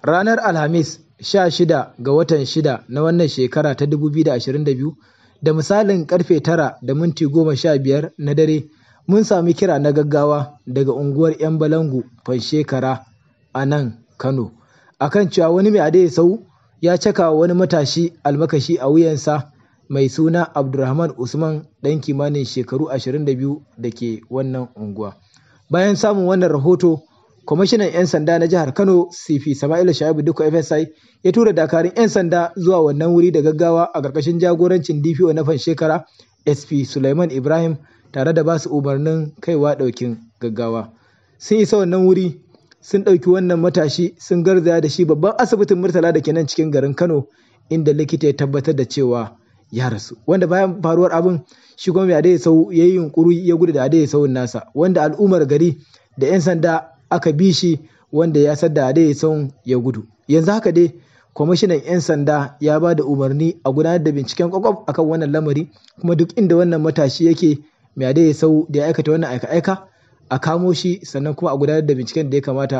ranar Alhamis 16 ga watan 6 na wannan shekara ta 2022 da misalin karfe 9 da minti 15 na dare mun sami kira na gaggawa daga unguwar 'yan balangu fanshekara a nan Kano akan cewa wani mai adai sau ya caka wani matashi almakashi a wuyansa mai suna Abdulrahman Usman ɗan kimanin shekaru 22 da ke wannan unguwa. Bayan samun wannan rahoto, kwamishinan 'yan sanda na jihar Kano CP Sama'ila Shaibu Dukko FSI ya tura dakarun 'yan sanda zuwa wannan wuri da gaggawa a ƙarƙashin jagorancin DPO na shekara SP Sulaiman Ibrahim tare da basu umarnin kaiwa ɗaukin gaggawa. Sun isa wannan wuri sun ɗauki wannan matashi sun garzaya da shi babban asibitin Murtala da ke nan cikin garin Kano inda likita ya tabbatar da cewa ya rasu wanda bayan faruwar abin shi kuma mai adai sau ya yi yunkuri ya gudu da adai sauun nasa wanda al'ummar gari da 'yan sanda aka bi shi wanda ya sadda adai sauun ya gudu yanzu haka dai kwamishinan 'yan sanda ya ba da umarni a gudanar da binciken kwakwaf akan wannan lamari kuma duk inda wannan matashi yake mai adai sau da ya aikata wannan aika-aika a kamo shi sannan kuma a gudanar da binciken da ya kamata